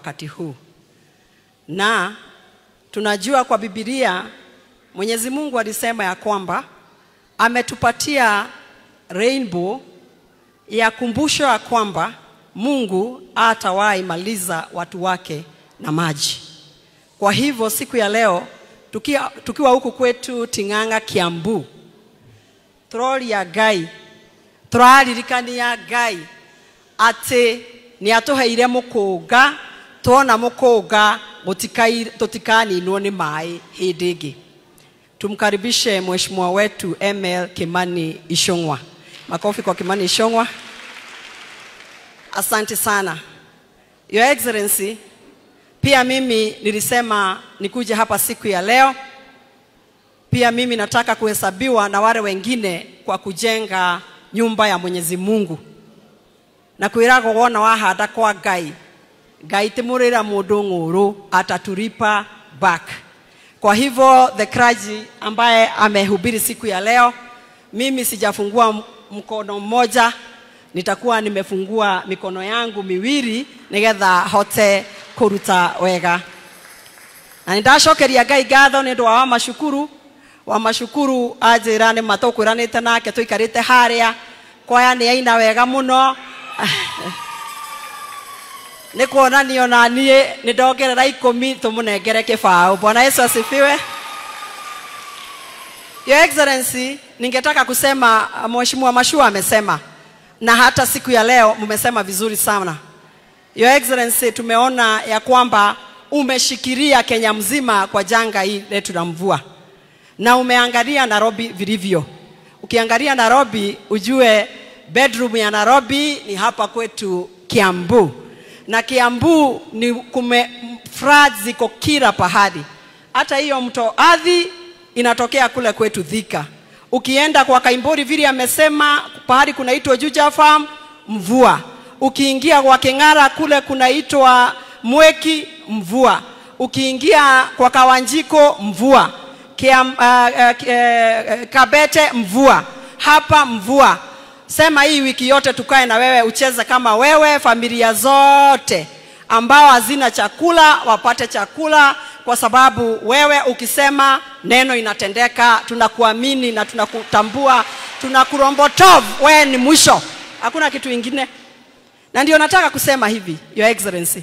wakati huu, na tunajua kwa Biblia Mwenyezi Mungu alisema ya kwamba ametupatia rainbow ya kumbusho ya kwamba Mungu hatawahi maliza watu wake na maji. Kwa hivyo siku ya leo tukiwa, tukiwa huku kwetu Ting'ang'a, Kiambu, turoria Ngai turaririkania Ngai atĩ nĩ atũheire mũkũnga twona mũkũnga gũtikai- tũtikaninwo nĩ maĩ hĩndĩ ĩngĩ tumkaribishe mheshimiwa wetu ML Kimani Ichung'wa. Makofi kwa Kimani Ichung'wa. Asante sana Your Excellency. Pia mimi nilisema nikuje hapa siku ya leo. Pia mimi nataka kuhesabiwa na wale wengine kwa kujenga nyumba ya Mwenyezi Mungu na kwĩragwo wona wahanda kwa Ngai Ngai ti mũrĩra mũndũ ng'ũrũ atatulipa back. Kwa hivyo the clergy ambaye amehubiri siku ya leo, mimi sijafungua m- mkono mmoja, nitakuwa nimefungua mikono yangu miwili nigetha hote kuruta wega na nindacokeria ngai ngatho nä ndå wa wa macukuru wa macukuru anjä ra nä ma tå kwä ranä te nake tå ikarä te harä a kwaya nä aina wega må no nä kuonanio na niä nä ndongerera ikå tå må nengere kä baå bwana yesu asifiwe Your Excellency, ningetaka kusema uh, Mheshimiwa Mashua amesema na hata siku ya leo mmesema vizuri sana. Your Excellency, tumeona ya kwamba umeshikilia Kenya mzima kwa janga hii letu la mvua na umeangalia Nairobi vilivyo. Ukiangalia Nairobi ujue bedroom ya Nairobi ni hapa kwetu Kiambu, na Kiambu ni kume floods ziko kila pahali, hata hiyo mto Athi inatokea kule kwetu Thika. Ukienda kwa Kaimbori vile amesema pahali kunaitwa Juja Farm mvua. Ukiingia kwa King'ara kule kunaitwa Mweki mvua. Ukiingia kwa Kawanjiko mvua. Kiam, uh, uh, uh, Kabete mvua. Hapa mvua. Sema hii wiki yote tukae na wewe ucheze kama wewe, familia zote ambao hazina chakula wapate chakula, kwa sababu wewe ukisema neno inatendeka. Tunakuamini na tunakutambua, tunakurombotov, wewe ni mwisho, hakuna kitu ingine. Na ndio nataka kusema hivi, Your Excellency,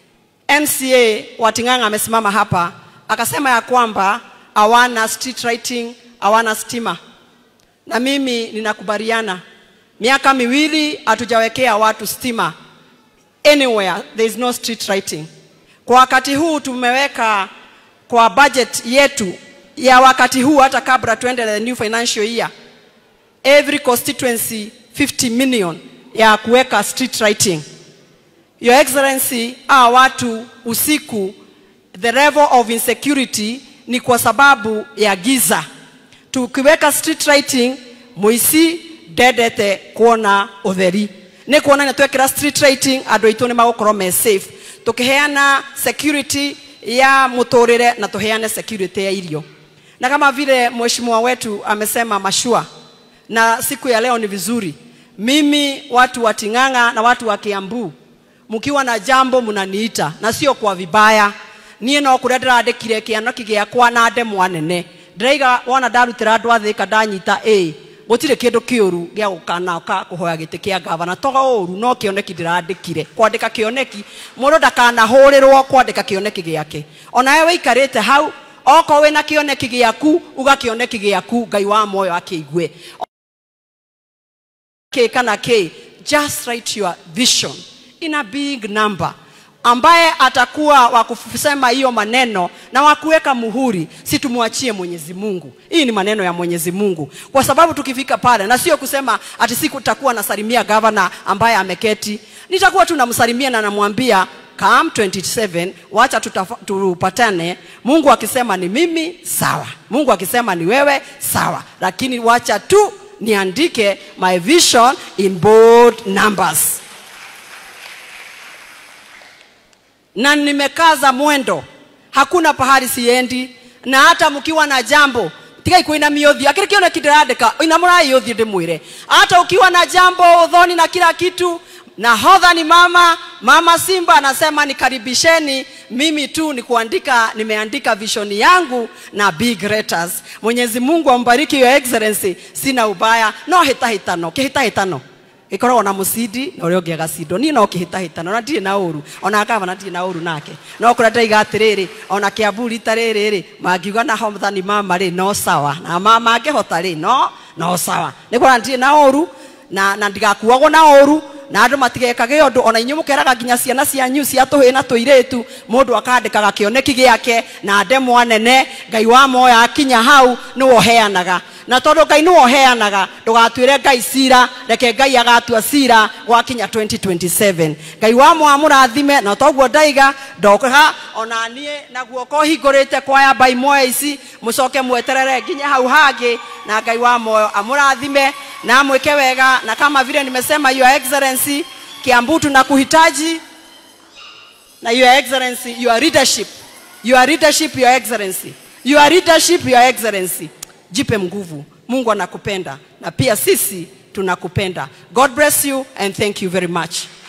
MCA wa Ting'ang'a amesimama hapa akasema ya kwamba hawana street lighting, hawana stima, na mimi ninakubaliana. Miaka miwili hatujawekea watu stima anywhere there is no street lighting. Kwa wakati huu tumeweka kwa budget yetu ya wakati huu, hata kabla tuende the new financial year, every constituency 50 million ya kuweka street lighting. Your Excellency, hawa watu usiku, the level of insecurity ni kwa sababu ya giza. Tukiweka street lighting, muici ndendete kuona utheri nä kuonania twekä street lighting andå aitå nä magåkorwo me safe tå kä heana security ya må tå rä re na tå heane security ya irio na kama vile mheshimiwa wetu amesema mashua na siku ya leo ni vizuri mimi watu wa ting'ang'a na watu wa kiambu mkiwa na jambo mnaniita na sio kwa vibaya niä no kå rä a ndä randä kire kä anoki gä akwa na ndemwa nene ndäraiga wona ndarutä ra andå athä ka ndanyita ä gũtirĩ kĩndũ kĩũru gĩa gũkana ka kũhoya gĩtĩ kĩa gavana to ũru no kĩoneki ndĩrandĩkire kwandĩka kĩoneki mũndũ ndakanahũrĩrwo kwandĩka kĩoneki gĩake ona we wĩikarĩte hau okorwo wĩna kĩoneki gĩaku uga kĩoneki gĩaku ngai wa moyo akĩigue kĩ kana kĩ just write your vision in a big number ambaye atakuwa wa kusema hiyo maneno na wa kuweka muhuri, si tumwachie Mwenyezi Mungu. Hii ni maneno ya Mwenyezi Mungu, kwa sababu tukifika pale, na sio kusema ati siku tutakuwa nasalimia gavana ambaye ameketi, nitakuwa tu namsalimia na namwambia come 27 wacha tutafa- tupatane. Mungu akisema ni mimi sawa, Mungu akisema ni wewe sawa, lakini wacha tu niandike my vision in bold numbers. na nimekaza mwendo, hakuna pahali siendi, na hata mkiwa na jambo tigai kuinamia uthio akiri kione kindirandika inamũrai uthio ndĩmwĩre hata ukiwa na jambo udhoni na kila kitu na hodha ni mama mama simba anasema nikaribisheni mimi tu ni kuandika nimeandika vishoni yangu na big letters mwenyezi mungu ambariki your excellency sina ubaya no hitahitano kihitahitano ikoragwo na mucindi na uria ungi agacindo niĩ no kĩhĩtahĩtano na ndirĩ na ũru ona gavana ndirĩ na ũru nake no kũrĩa ndaiga atĩrĩrĩ ona kĩambu rita rĩrĩ rĩ mangiuga na hothani mama rĩ no sawa na mama angĩhota rĩ no no sawa nĩ kuona ndirĩ na ũru na, na ndigakuagwo na ũru na andå matigekage å ndå ona inyuä må keraga nginya ciana cianyu cia tå hä na tå irä tu må ndå akandäkaga kä oneki gä ake na ndemwa nene ngai wa moya akinya hau nä woheanaga na tondå ngai nä woheanaga ndå gatuä re ngai cira reke ngai agatua cira gwakinya 2027 ngai wa moya må rathime na toguo ndaiga ndokaga ona niä na guoko hingå rä te kwaya mbai moya ici må coke mweterere nginya hau hangä na ngai wa moyo amå rathime na mweke wega na kama vile nimesema your excellency kiambu tunakuhitaji na your excellency your leadership your leadership your excellency your leadership your excellency jipe nguvu mungu anakupenda na pia sisi tunakupenda god bless you and thank you very much